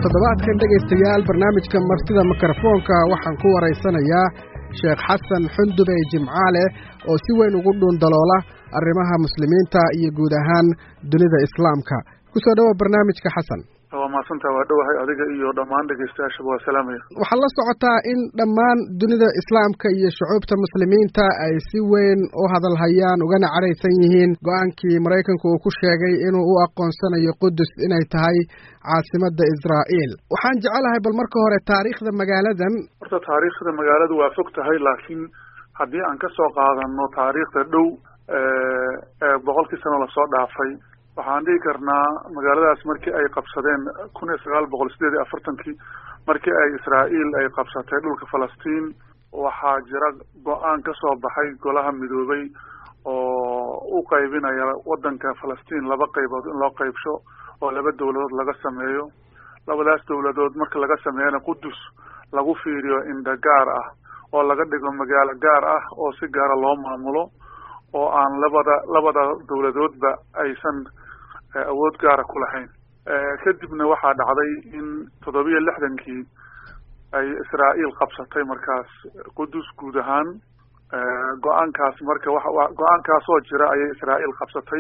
toddobaadkan dhegaystayaal barnaamijka martida mikrofoonka waxaan ku waraysanayaa sheekh xasan xundube jimcaale oo si weyn ugu dhuundaloola arrimaha muslimiinta iyo guud ahaan dunida islaamka ku soo dhowa barnaamijka xasan waa maadsantaa waa dhowahay adiga iyo dhammaan dhegaystayaashaba waa salaamaya waxaad la socotaa in dhammaan dunida islaamka iyo shucuubta muslimiinta ay si weyn u hadalhayaan ugana cadhaysan yihiin go-aankii maraykanku uu ku sheegay inuu u aqoonsanayo qudus inay tahay caasimadda israa'iil waxaan jecelahay bal marka hore taariikhda magaaladan horta taariikhda magaaladu waa fog tahay laakiin haddii aan ka soo qaadano taariikhda dhow ee boqolkii sano lasoo dhaafay waxaan dhihi karnaa magaaladaas markii ay qabsadeen kun iyo sagaal boqol sideed iyo afartankii markii ay israa'iil ay qabsatay dhulka falastiin waxaa jira go-aan ka soo baxay golaha midoobay oo u qaybinaya waddanka falastiin laba qaybood in loo qaybsho oo laba dowladood laga sameeyo labadaas dowladood marka laga sameeyana qudus lagu fiiriyo indha gaar ah oo laga dhigo magaalo gaar ah oo si gaara loo maamulo oo aan labada labada dowladoodba aysan awood gaara ku lahayn kadibna waxaa dhacday in toddobiyo lixdankii ay israa'iil qabsatay markaas qudus guud ahaan go-aankaas marka wa go-aankaasoo jira ayay israa'iil qabsatay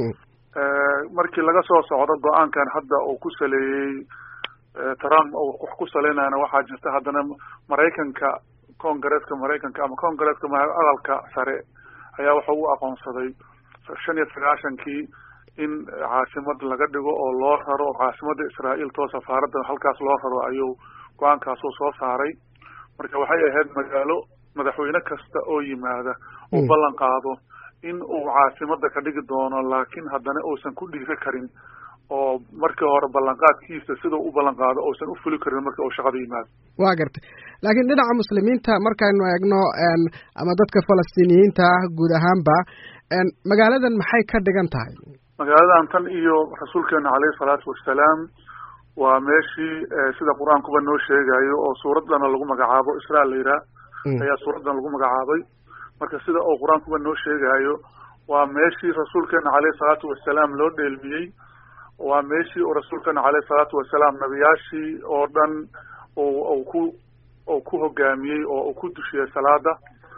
markii laga soo socdo go-aankan hadda uu ku saleeyey trump uu wax ku saleynayana waxaa jirta haddana maraykanka congareeska maraykanka ama congareeska aqalka sare ayaa wuxuu u aqoonsaday shan iyo sagaashankii in caasimad laga dhigo oo loo raro oo caasimadda israa'iil too safaaradda halkaas loo raro ayuu go-aankaasuu soo saaray marka waxay ahayd magaalo madaxweyne kasta oo yimaada uu ballan qaado in uu caasimadda ka dhigi doono laakiin haddana uusan ku dhiiri karin oo markii hore ballanqaadkiisa sidau u ballan qaado uusan u fuli karin marka uu shaqada yimaado waa gartay laakiin dhinaca muslimiinta markaynu eegno ama dadka falastiiniyiinta ah guud ahaanba magaaladan maxay ka dhigan tahay magaaladan tan iyo rasuulkeena caleyhi salaatu wassalaam waa meeshii sida qur-aankuba noo sheegayo oo suuraddana lagu magacaabo israa la yiraa ayaa suuraddan lagu magacaabay marka sida uu qur-aankuba noo sheegayo waa meeshii rasuulkeena caleyhi salaatu wassalaam loo dheelmiyey waa meeshii uu rasuulkeena caleyhi salaatu wassalaam nabiyaashii oo dhan u ku uu ku hogaamiyey oo uu ku dushiyey salaada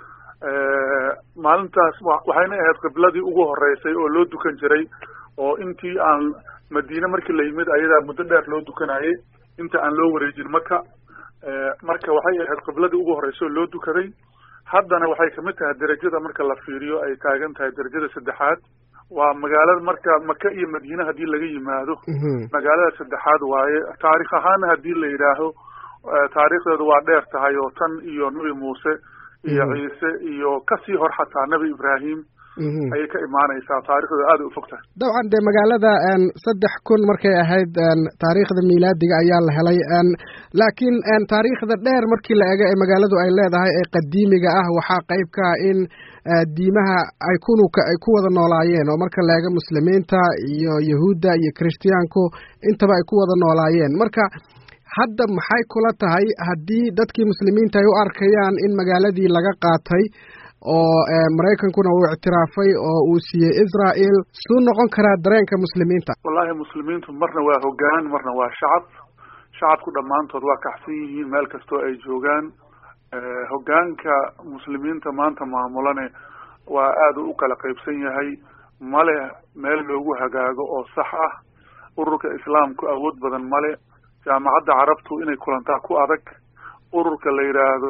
maalintaas waxayna ahayd qibladii ugu horeysay oo loo dukan jiray oo intii aan madiine markii la yimid ayadaa muddo dheer loo dukanayay inta aan loo wareejin maka marka waxay ahayd qibladii ugu horreysay oo loo dukaday haddana waxay kamid tahay derajada marka la fiiriyo ay taagan tahay derajada saddexaad waa magaalada marka maka iyo madiine haddii laga yimaado magaalada saddexaad waaye taarikh ahaana haddii la yidhaaho taariikhdeedu waa dheer tahay oo tan iyo nebi muuse iyo ciise iyo kasii hor xataa nebi ibraahim ayay ka imaanaysaa taarikhdeedu aad ay u fog tahay dabcan dee magaalada saddex kun markay ahayd taariikhda miilaadiga ayaa la helay laakiin taariikhda dheer markii la ego ee magaaladu ay leedahay ee qadiimiga ah waxaa qayb ka ah in diimaha ay kunuka ay ku wada noolaayeen oo marka la ego muslimiinta iyo yahuudda iyo kirishtiyaanku intaba ay ku wada noolaayeen marka hadda maxay kula tahay haddii dadkii muslimiinta ay u arkayaan in magaaladii laga qaatay oo maraykankuna uu ictiraafay oo uu siiyey israel suu noqon karaa dareenka muslimiinta wallahi muslimiintu marna waa hoggaan marna waa shacab shacabku dhammaantood waa kaxsan yihiin meel kastoo ay joogaan hoggaanka muslimiinta maanta maamulane waa aad u kala qaybsan yahay male meel loogu hagaago oo sax ah ururka islaamku awood badan male jaamacadda carabtu inay kulantaa ku adag ururka la yidhaahdo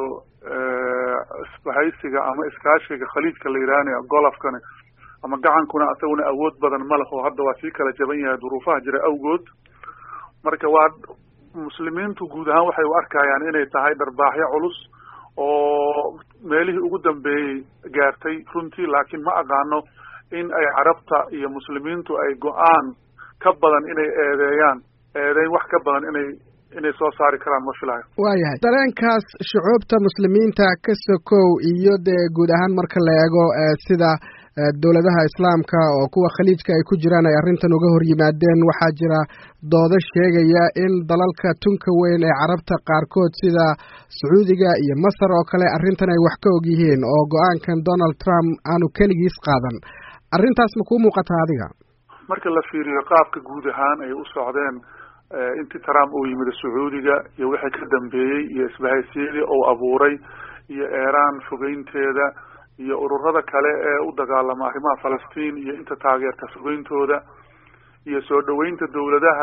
isbahaysiga ama iskaashiga khaliijka la yidhaahna golofkana ama gacankuna isaguna awood badan ma leho hadda waa sii kala jaban yahay duruufaha jira awgood marka waa muslimiintu guud ahaan waxay u arkayaan inay tahay dharbaaxyo culus oo meelihii ugu dambeeyey gaartay runtii laakiin ma aqaano in ay carabta iyo muslimiintu ay go-aan ka badan inay eedeeyaan eedeyn wax ka badan inay inay soo saari karaan ma filayo waayahay dareenkaas shucuubta muslimiinta ka sokow iyo dee guud ahaan marka la eego sida dowladaha islaamka oo kuwa khaliijka ay ku jiraan ay arrintan uga hor yimaadeen waxaa jira doodo sheegaya in dalalka tunka weyn ee carabta qaarkood sida sacuudiga iyo masar oo kale arrintan ay wax ka og yihiin oo go-aankan donald trump aanu keligiis qaadan arrintaas ma kuu muuqataa adiga marka la fiiriyo qaabka guud ahaan ay u socdeen intii trump uu yimid sacuudiga iyo wixii ka dambeeyey iyo isbahaysiyadii uu abuuray iyo iran fogeynteeda iyo ururada kale ee u dagaalama arrimaha falastiin iyo inta taageerta fogeyntooda iyo soo dhaweynta dawladaha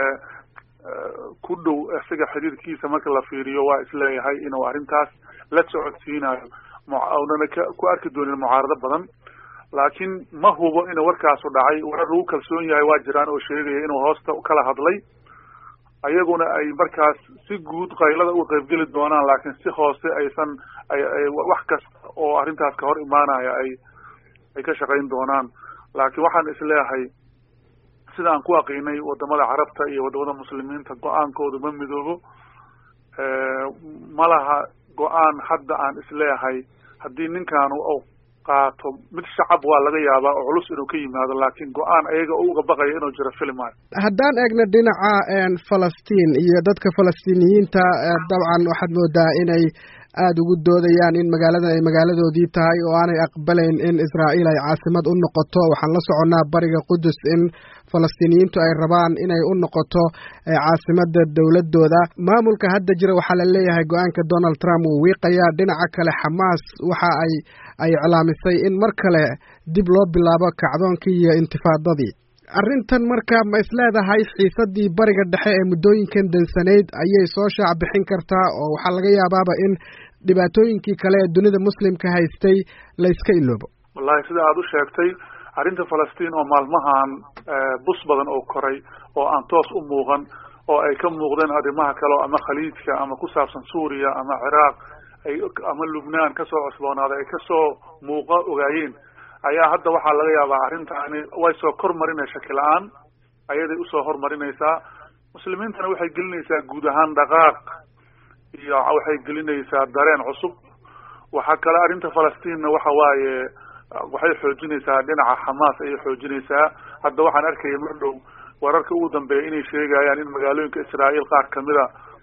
ku dhow isaga xiriirkiisa marka la fiiriyo waa isleeyahay inuu arrintaas la socodsiinayo unana ku arki doonin mucaarado badan laakiin ma hubo inuu warkaasu dhacay warar lagu kalsoon yahay waa jiraan oo sheegaya inuu hoosta kala hadlay ayaguna ay markaas si guud qaylada uga qaybgeli doonaan laakiin si hoose aysan ay wax kasta oo arrintaas ka hor imaanaya ay ay ka shaqayn doonaan laakiin waxaan isleeyahay sida aan ku aqiinay wadamada carabta iyo wadamada muslimiinta go-aankoodu ma midoobo ma laha go-aan hadda aan isleeyahay haddii ninkan u qaato mid shacab waa laga yaabaa oo culus inuu ka yimaado laakiin go-aan ayaga uga baqaya inuu jiro filmayo haddaan eegno dhinaca falastiin iyo dadka falastiiniyiinta dabcan waxaad moodaa inay aada ugu doodayaan in magaaladan ay magaaladoodii tahay oo aanay aqbalayn in israa'iil ay caasimad u noqoto waxaan la soconnaa bariga qudus in falastiiniyiintu ay rabaan inay u noqoto caasimada dowladooda maamulka hadda jira waxaa la leeyahay go-aanka donald trump wuu wiiqayaa dhinaca kale xamaas waxa ay ay iclaamisay in mar kale dib loo bilaabo kacdoonkii iyo intifaadadii arrintan marka ma isleedahay xiisadii bariga dhexe ee muddooyinkan dansanayd ayay soo shaac bixin kartaa oo waxaa laga yaabaaba in dhibaatooyinkii kale ee dunida muslimka haystay la iska iloobo wallahi sida aada u sheegtay arrinta falastiin oo maalmahan bus badan oo koray oo aan toos u muuqan oo ay ka muuqdeen arrimaha kale ama khaliijka ama ku saabsan suuriya ama ciraaq ay ama lubnaan kasoo cosboonaaday ay kasoo muuqa ogaayeen ayaa hadda waxaa laga yaabaa arrintaani way soo kor marinay shaki la-aan ayaday usoo hormarinaysaa muslimiintana waxay gelinaysaa guud ahaan dhaqaaq iyo waxay gelinaysaa dareen cusub waxaa kale arrinta falastiinna waxa waaye waxay xoojinaysaa dhinaca xamaas ayay xoojinaysaa hadda waxaan arkaya mar dhow wararka ugu dambeeya inay sheegayaan in magaalooyinka israa'iil qaar kamida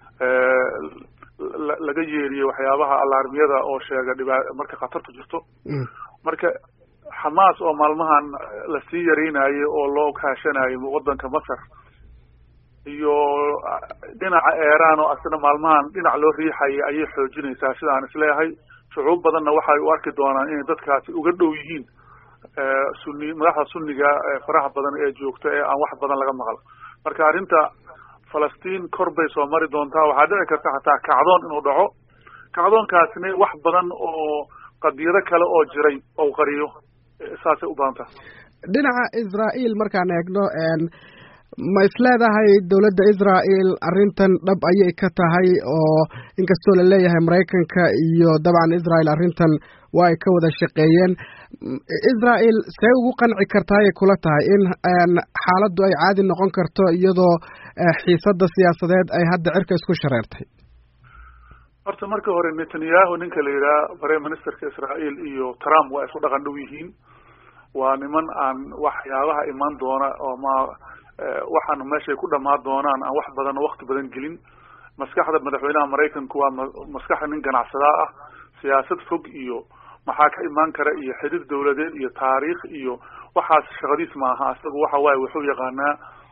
laga yeeriyo waxyaabaha alaarmiyada oo sheega dhiba marka khatartu jirto marka xamaas oo maalmahan lasii yareynayo oo loo kaashanayo wadanka masar iyo dhinaca eeraan oo asna maalmahan dhinac loo riixaya ayay xoojinaysaa sida aan isleeyahay shucuub badanna waxay u arki doonaan inay dadkaasi uga dhow yihiin suni madaxda sunniga faraha badan ee joogta ee aan wax badan laga maqal marka arrinta falastiin kor bay soo mari doontaa waxaa dhici karta xataa kacdoon inuu dhaco kacdoonkaasina wax badan oo qadiyado kale oo jiray ou qariyo saasay u badan taha dhinaca israa'iil markaan eegno ma isleedahay dowladda israa'iil arrintan dhab ayay ka tahay oo inkastoo la leeyahay maraykanka iyo dabcan israa'iil arrintan waa ay ka wada shaqeeyeen israa'iil see ugu qanci kartaayay kula tahay in xaaladdu ay caadi noqon karto iyadoo xiisadda siyaasadeed ay hadda cirka isku shareertay horta marka hore netanyahu ninka la yidhaha prime ministerka israa'iil iyo trump waa isu dhaqan dhow yihiin waa niman aan waxyaabaha iman doona oo ma waxaan meeshay ku dhamaan doonaan aan wax badan wakti badan gelin maskaxda madaxweynaha maraykanku waa maskaxda nin ganacsadaa ah siyaasad fog iyo maxaa ka imaan kara iyo xiriir dawladeed iyo taariikh iyo waxaas shaqadiis maaha isagu waxa waaye wuxuu yaqaanaa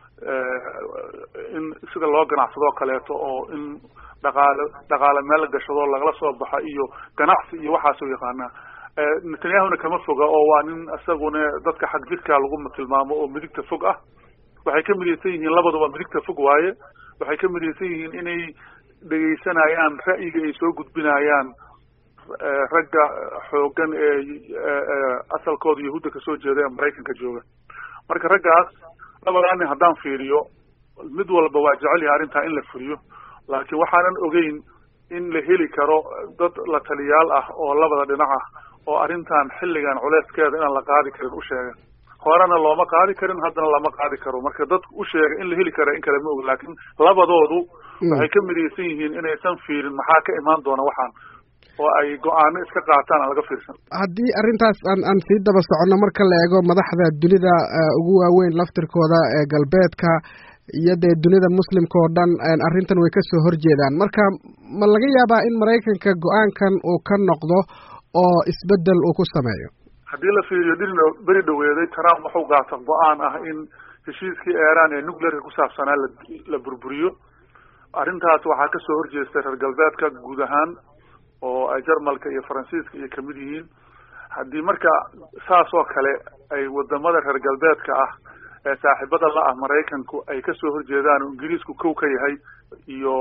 in sida loo ganacsado kaleeto oo in dhaqaale dhaqaale meel la gashado lagala soo baxa iyo ganacsi iyo waxaasuu yaqaanaa netanyahuna kama foga oo waa nin isaguna dadka xag jirka lagu tilmaamo oo midigta fog ah waxay ka midaysan yihiin labaduba midigta fog waaye waxay ka midaysan yihiin inay dhegaysanayaan ra'yiga ay soo gudbinayaan ragga xoogan ee asalkooda yahuudda kasoo jeeda ee maraykanka jooga marka raggaas labadaa nin haddaan fiiriyo mid walba waa jecel yahay arrintaa in la fuliyo laakiin waxaanan ogeyn in la heli karo dad la taliyaal ah oo labada dhinac ah oo arrintan xilligan culeyskeeda inaan la qaadi karin u sheega horena looma qaadi karin haddana lama qaadi karo marka dadku u sheega in la heli kara in kale ma og laakiin labadoodu waxay ka midaysan yihiin inaysan fiirin maxaa ka imaan doona waxaan oo ay go-aano iska qaataan aan laga fiirsan haddii arrintaas aan aan sii daba soconno marka la eego madaxda dunida ugu waaweyn laftirkooda ee galbeedka iyo dee dunida muslimka oo dhan arrintan way kasoo horjeedaan marka ma laga yaabaa in maraykanka go-aankan uu ka noqdo oo isbedel uu ku sameeyo haddii la fiiriyo dhirina beri dhaweeday trump wuxuu gaata go-aan ah in heshiiskii eeraan ee nuclearka ku saabsanaa la la burburiyo arrintaas waxaa kasoo horjeestay reer galbeedka guud ahaan oo ay jarmalka iyo faransiiska iyo kamid yihiin haddii marka saas oo kale ay wadamada reer galbeedka ah ee saaxiibada la ah maraykanku ay kasoo horjeedaan oo ingiriisku kow ka yahay iyo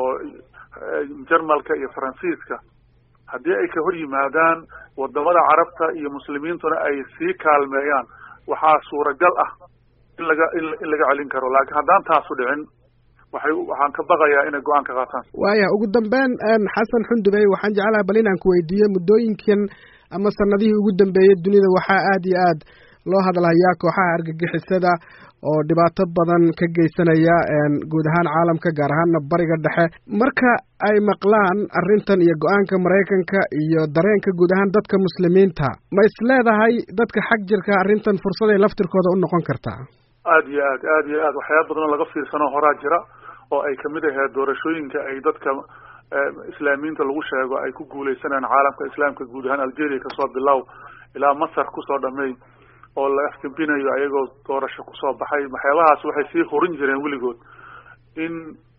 jarmalka iyo faransiiska haddii ay ka hor yimaadaan wadamada carabta iyo muslimiintuna ay sii kaalmeeyaan waxaa suuragal ah in laga in laga celin karo laakiin haddaan taasu dhicin waxay waxaan ka baqayaa inay go-aan ka qaataan waaya ugu dambeyn xasan xundubey waxaan jeclaha bal inaan ku weydiiyo muddooyinkan ama sanadihii ugu dambeeyey dunida waxaa aada iyo aad loo hadlayaa kooxaha argagixisada oo dhibaato badan ka geysanaya guud ahaan caalamka gaar ahaana bariga dhexe marka ay maqlaan arrintan iyo go-aanka maraykanka iyo dareenka guud ahaan dadka muslimiinta ma is leedahay dadka xag jirka arrintan fursaday laftirkooda u noqon kartaa aada iyo aad aada iyo aad waxyaaba badan oo laga fiirsano horaa jira oo ay kamid ahayd doorashooyinka ay dadka islaamiyiinta lagu sheego ay ku guuleysanayaan caalamka islaamka guud ahaan algeria kasoo bilow ilaa masar kusoo dhamey oo la afgembinayo ayagoo doorasho kusoo baxay waxyaabahaas waxay sii horin jireen weligood in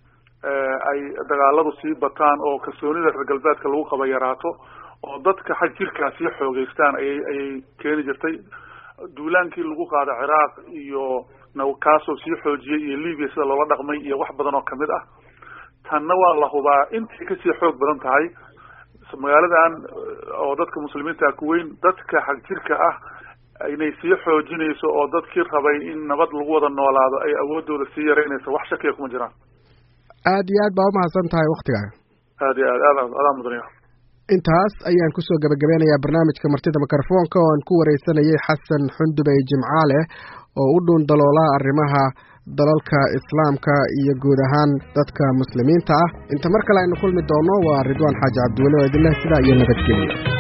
ay dagaaladu sii bataan oo kalsoonida reer galbeedka lagu qaba yaraato oo dadka xag jirkaa sii xoogeystaan ayay ayay keeni jirtay duulaankii lagu qaada ciraaq iyo kaasoo sii xoojiyey iyo libya sida loola dhaqmay iyo wax badan oo kamid ah tanna waa la hubaa intay kasii xoog badan tahay magaaladan oo dadka muslimiinta ku weyn dadka xag jirka ah inay sii xoojinayso oo dadkii rabay in nabad lagu wada noolaado ay awoodooda sii yaraynayso wax shakiya kuma jiraan aada iyo aad baa umahadsan tahay waktigaaga aada iyo aad aad adaa mudaniya intaas ayaan kusoo gabagabeynayaa barnaamijka martida mikrofoonka oo aan ku wareysanayay xasan xundubey jimcaale oo u dhuun daloola arrimaha dalalka islaamka iyo guud ahaan dadka muslimiinta ah inta mar kale aynu kulmi doono waa ridwaan xaaji cabdiweli oo idinleh sidaa iyo nabadgeliya